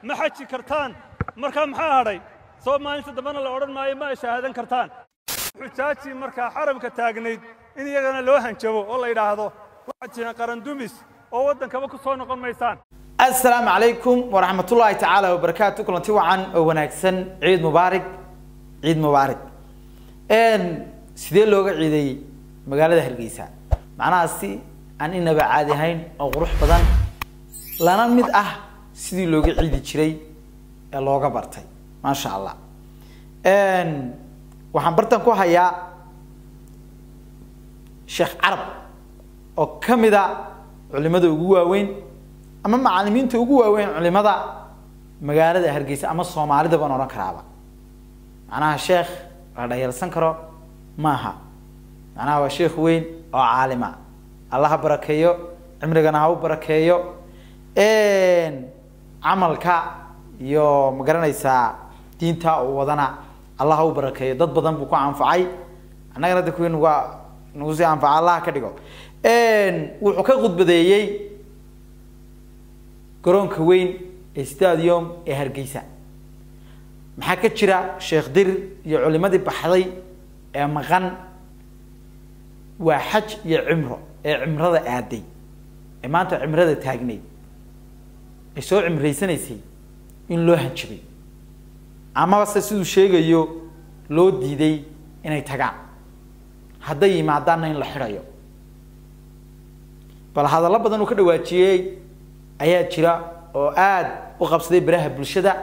ma xaji kartaan markaa maxaa hadhay soo maalinta dambena la odhan maayo ma shahaadan kartaan xujaajii markaa xaramka taagnayd in iyagana loo hanjabo oo la yidhaahdo waxaad tihiin qarandumis oo waddankaba ku soo noqon maysaan asalaamu calaykum waraxmatullaahi tacaala wabarakaatu kulanti wacan oo wanaagsan ciid mubaarig ciid mubaarig sidee looga ciideeyey magaalada hargeysa macnaha si aan inaba caadi ahayn oo qurux badan lana mid ah sidii looga ciidi jiray ee looga bartay maasha allah waxaan bartan ku hayaa sheekh carab oo ka mid a culimada ugu waaweyn ama macalimiinta ugu waaweyn culimada magaalada hargeysa ama soomaalida baan odhan karaaba macnaha sheekh la dhayalsan karo maaha macnaha waa sheekh weyn oo caalima alla ha barakeeyo cimrigana ha u barakeeyo camalka iyo magaranaysaa diinta uu wadana allah ha u barakeeyo dad badan buu ku anfacay annagana da kuwii nagu nagu sii anfaca allah ka dhigo wuxuu ka khudbadeeyey garoonka weyn ee stadium ee hargeysa maxaa ka jira sheekh dir iyo culimadii baxday ee maqan waa xaj iyo cimro ee cimrada aaday ee maanta cimrada taagnayd ee soo cimraysanaysay in loo hanjabay amaba se siduu sheegayo loo diiday inay tagaan hadday yimaadaanna in la xidhayo bal hadallo badan uu ka dhawaajiyey ayaa jira oo aada u qabsaday baraha bulshada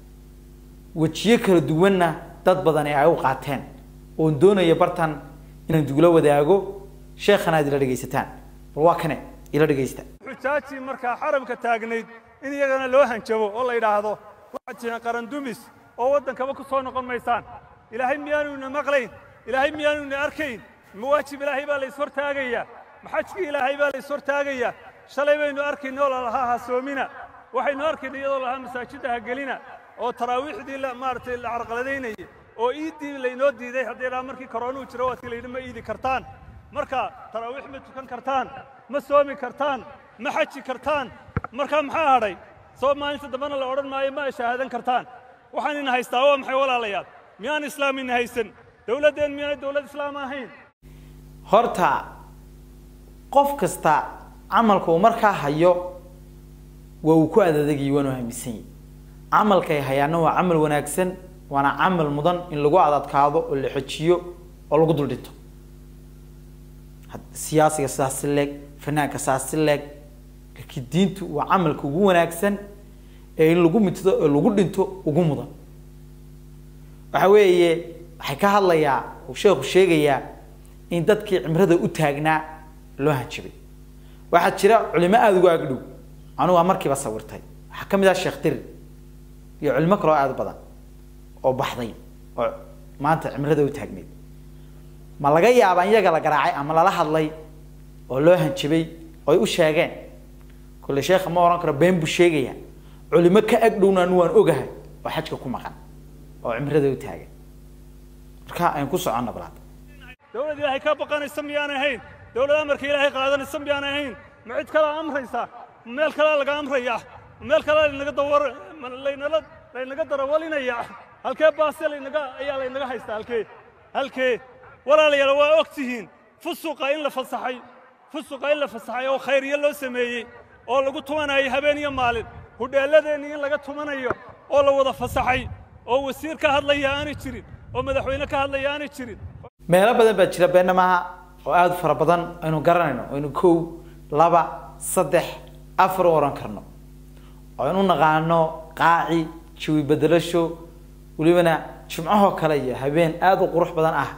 wejiyo kala duwanna dad badan ee ay u qaateen oon doonaya bartan inaan dugula wadaago sheekhana aad ila dhegaysataan bal waa kane ila dhegaysta xujaajii markaa xaramka taagnayd in iyagana loo hanjabo oo la yidhaahdo waxaad tihiin qarandumis oo waddankaba ku soo noqon maysaan ilaahay miyaanu ina maqlayn ilaahay miyaanu ina arkayn mawaajib ilaahay baa la ishortaagayaa maxajkii ilaahay baa la ishortaagayaa shalay baynu arkayna oo lalahaa hasoomina waxaynu arkayna iyadoo lahaa masaajidda ha gelina oo taraawiixdii maaragtay la carqaladaynayay oo iiddii laynoo diiday haddii dhaa markii koroonuhu jiro waadki la yidhi ma iidi kartaan marka taraawiix ma tukan kartaan ma soomi kartaan ma xaji kartaan markaa maxaa hadhay soo maalinta dambena la odhan maayo ma shahaadan kartaan waxaan ina haystaa waa maxay walaalayaal miyaan islaam ina haysan dowladdeen miyaanay dowlad islaam ahayn horta qof kasta camalka uu markaa hayo waa uu ku adadegayay waanu hamisan yahy camalkay hayaana waa camal wanaagsan waana camal mudan in lagu adadkaado oo la xojiyo oo lagu dul dhinto siyaasiga sidaas si leeg fanaanka sidaas si leeg laakiin diintu waa camalka ugu wanaagsan ee in lagu mitido oo lagu dhinto ugu mudan waxa weeye waxay ka hadlayaa uu sheekhu sheegayaa in dadkii cimrada u taagnaa loo hanjabay waxaa jira culimo aada ugu agdhow anugu waa markiiba sawirtay waxaa ka mid ah sheekh dir iyo culimo kaloo aada u badan oo baxday oo maanta cimrada u taagneyd ma laga yaabaa in iyaga la garaacay ama lala hadlay oo loo hanjabay oo ay u sheegeen kulle sheekha ma ohan karo been buu sheegaya culimo ka agdhowna anu waan ogahay oo xajka ku maqan oo cimrada u taagan marka aynu ku soconna balaad dowlad ilaahay ka baqanaysa miyaan ahayn dowlad amarka ilaahay qaadanaysa miyaan ahayn ma cid kalea amraysa ma meel kalea laga amraya ma meel kalea laynaga dawar laynala laynaga darawalinaya halkee baase laynaga ayaa laynaga haystaa halkee halkee walaalayaal waa og tihiin fusuqa in la fasaxay fusuqa in la fasaxay oo khayriyo loo sameeyey oo lagu tumanayo habeen iyo maalin hudheelladeennii in laga tumanayo oo la wada fasaxay oo wasiir ka hadlaya aanay jirin oo madaxweyne ka hadlaya aanay jirin meelo badan baa jira beena maaha oo aada u fara badan aynu garanayno aynu kow laba saddex afar u ohan karno oo aynu naqaano qaaci jawi bedelasho welibana jimcahoo kale iyo habeen aada u qurux badan ah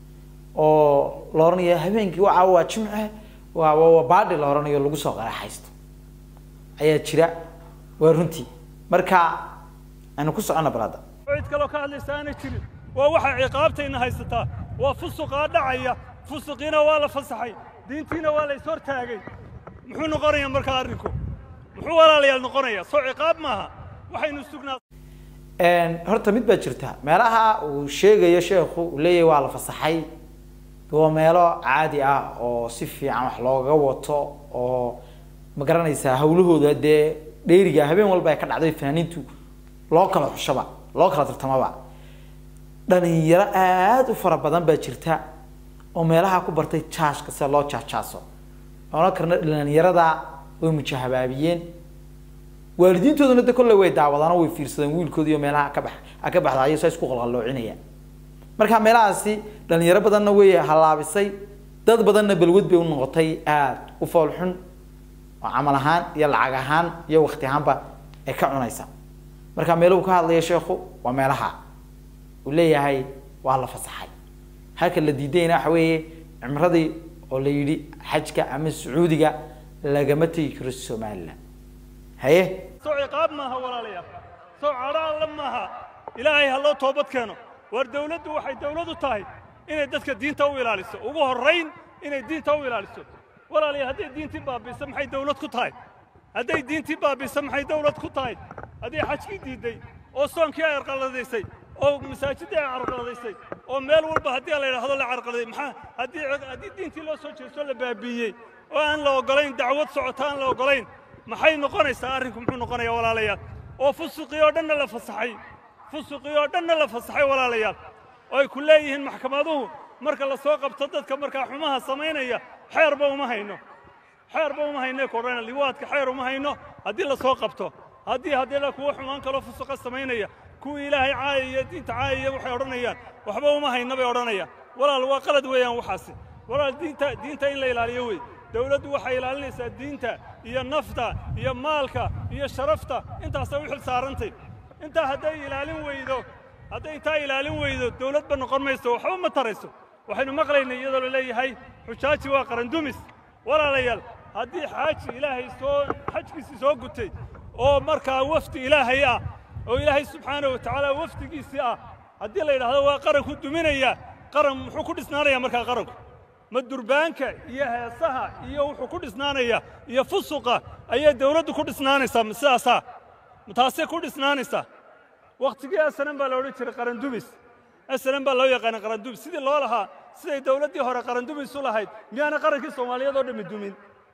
oo la ohanayo habeenkii waa waa jimce waa waa baadhi la ohanayo lagu soo qaraxaysto ayaa jira waa runtii marka aynu ku socono balada cid kaloo ka hadlaysa aanay jirin waa waxa ciqaabtayna haysataa waa fusuqaa dhacaya fusuqiina waa la fasaxay diintiina waa la ishortaagay muxuu noqonayaa markaa arrinku muxuu walaalayaal noqonayaa soo ciqaab maaha waxaynu sugnaa horta mid baa jirta meelaha uu sheegayo sheekhu uu leeyahay waa la fasaxay waa meelo caadi ah oo si fiican wax looga wato oo ma garanaysaa hawlahooda dee dheeriga habeen walba ay ka dhacday fanaaniintu loo kala xushaba loo kala tartamaba dhalinyaro aada u fara badan baa jirta oo meelaha ku bartay jaashka sida loo jaajaaso oona karna dhalinyarada way mujahabaabiyeen waalidiintooduna de kolley way daawadaan oo way fiirsadeen wiilkoodiiyo meelaha ka bax ka baxdayo saa isku qalqalloocinaya marka meelahaasi dhalinyaro badanna way halaabisay dad badanna balwad bay u noqotay aada u foolxun oo camal ahaan iyo lacag ahaan iyo wakti ahaanba ay ka cunaysa marka meeluhu ka hadlaya sheekhu waa meelaha uu leeyahay waa la fasaxay halka la diidayna waxa weeye cimradii oo la yidhi xajka ama sacuudiga lagama tegi karo somaliland haye soo ciqaab maaha walaalayaal soo cadho alla maaha ilaahay ha loo toobad keeno war dawladdu waxay dawladu tahay inay dadka diinta u ilaaliso ugu horrayn inay diinta u ilaaliso walaalayaal hadday diintii baabiisa maxay dawlad ku tahay hadday diintii baabiisa maxay dawlad ku tahay hadday xajkii diidday oo soonkii ay arqaladaysay oo masaajidii ay carqaladaysay oo meel walba haddii la yidhaahdo la carqaladay maxaa haddii haddii diintii loo soo jeesto la baabiiyey oo aan la oggolayn dacwad socota aan la oggolayn maxay noqonaysaa arrinku muxuu noqonayaa walaalayaal oo fusuqii oo dhanna la fasaxay fusuqii oo dhanna la fasaxay walaalayaal oo ay ku leeyihiin maxkamaduhu marka la soo qabto dadka markaa xumaha samaynaya xeerba uma hayno xeerba uma hayno kodhana liwaadka xeer uma hayno haddii la soo qabto haddii haddii kuwa xumaan kaloo fusuqa samaynaya kuwii ilaahay caayaya diinta caayaya waxay odhanayaan waxba uma hayno bay odhanayaan walaal waa qalad weeyaan waxaasi walaal diinta diinta in la ilaaliyo wey dawladdu waxay ilaalinaysaa diinta iyo nafta iyo maalka iyo sharafta intaasay u xil saarantay intaa hadday ilaalin weydo hadday intaa ilaalin weydo dawladba noqon mayso waxba ma tarayso waxaynu maqlaynay iyadoo la leeyahay xujaaji waa qarandumis walaalayaal haddii xaaji ilaahay soo xajkiisii soo gutay oo markaa wafdi ilaahay ah oo ilaahay subxaanahu wa tacaala wafdigiisii ah haddii la yidhaahdo waa qaranku duminaya qaran muxuu ku dhisnaanaya markaa qaranku ma durbaanka iyo heesaha iyo wuxuu ku dhisnaanaya iyo fusuqa ayay dawladdu ku dhisnaanaysaa ma sidaasaa ma taasay ku dhisnaanaysaa wakhtigii asanan baa la odhan jiray qarandumis asanan baa loo yaqaana qarandumis sidii loo lahaa siday dawladdii hore qarandumis u lahayd miyaana qarankii soomaaliyeed oo dhammi dumin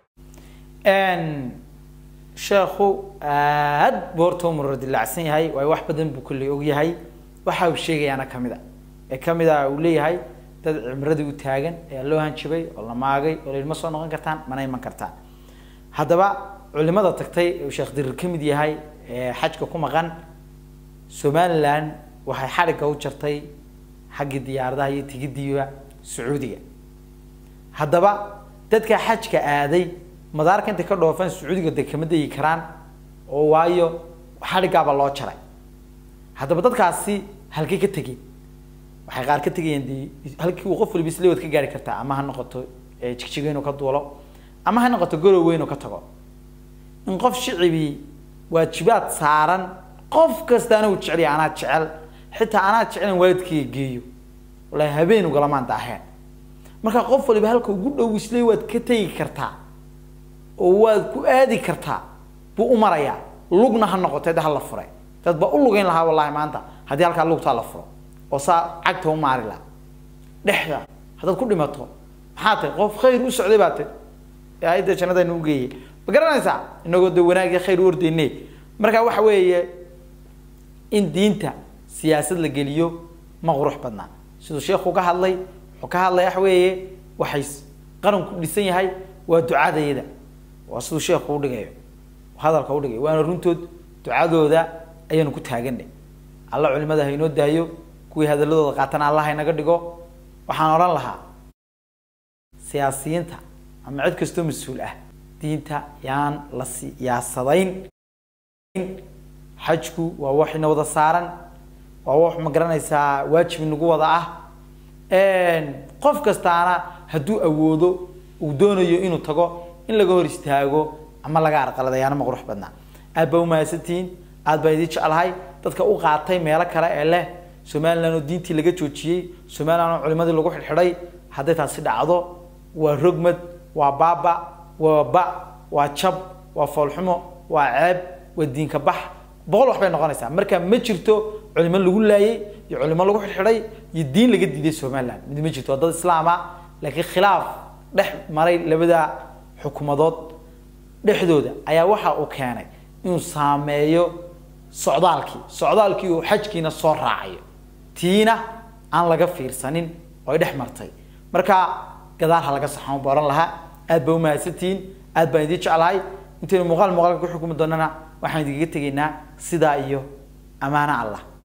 sheekhu aad buu horta u murar dilaacsan yahay waayo wax badan buu kolley og yahay waxa uu sheegayaana ka mid a ee ka mid a uu leeyahay dad cimradii u taagan ayaa loo hanjabay oo la maagay oo lailma soo noqon kartaan mana iman kartaan haddaba culimada tagtay ee uu sheekh dirir ka mid yahay ee xajka ku maqan somaliland waxay xadhigga u jartay xaggii diyaaradaha iyo tigidiiba sacuudiga haddaba dadka xajka aaday madaarka intay ka dhoofaan sacuudiga de kama degi karaan oo waayo xadhiggaaba loo jaray haddaba dadkaasi halkay ka tegeen waxay qaar ka tegayeen de halkii uu qof waliba isleewad ka gaari kartaa ama ha noqoto jigjigo inuu ka duulo ama ha noqoto gorowe inuu ka tago in qof shicibii waajibaad saaran qof kastaana uu jeceliya anaa jecel xitaa anaa jecelen waalidkayga geeyo wallaahi habeen ugalamaan daaheen marka qof waliba halka ugu dhow isle waad ka tegi kartaa oo waad ku aadi kartaa buu u marayaa lugna ha noqotee de ha la furay dad baa u lugayn lahaa wallahi maanta haddii halkaa lugtaa la furo oo saa cagta u maari laha dhexda haddaad ku dhimato maxaa tahay qof khayr u socday baa tahy ee ayadda jannadaynu u geeyey ma garanaysaa inagoo de wanaag iyo khayr u ordayne marka waxa weeye in diinta siyaasad la geliyo ma qurux badnaa siduu sheekhu ka hadlay wuxuu ka hadlay waxa weeye waxay qaranku dhisan yahay waa ducadayada waa siduu sheekhu udhigayo hadalka udhigayo waana runtood ducadooda ayaanu ku taaganay alla culimada haynoo daayo kuwii hadaladooda qaatana allah haynaga dhigo waxaan odhan lahaa siyaasiyiinta ama cid kastoo mas-uul ah diinta yaan la siyaasadayn xajku waa wax ina wada saaran waa wax ma garanaysaa waajib inagu wada ah qof kastaana hadduu awoodo uu doonayo inuu tago in laga hor istaago ama laga arqaladayaana ma qurux badnaa aad baa umahadsantihiin aad baan idin jeclahay dadka u qaatay meelo kale ee leh somaliland oo diintii laga joojiyey somaliland oo culimadii lagu xidhxidhay hadday taasi dhacdo waa rogmad waa baaba waa ba waa jab waa foolxumo waa ceeb waa diinka bax boqol wax bay noqonaysaa marka ma jirto culimo lagu laayey iyo culimo lagu xidhxidhay iyo diin laga diiday somaliland mid ma jirto waa dad islaama laakiin khilaaf dhex maray labada xukuumadood dhexdooda ayaa waxa uu keenay inuu saameeyo socdaalkii socdaalkii uu xajkiina soo raacayo tiina aan laga fiirsanin oo ay dhex martay marka gadaal ha laga saxan booran lahaa aad baa umahadsantihiin aad baan idiin jeclahay intaynu muuqaal muuqaalka ku xukumi doonana waxaan idinkaga tegaynaa sidaa iyo amaano allah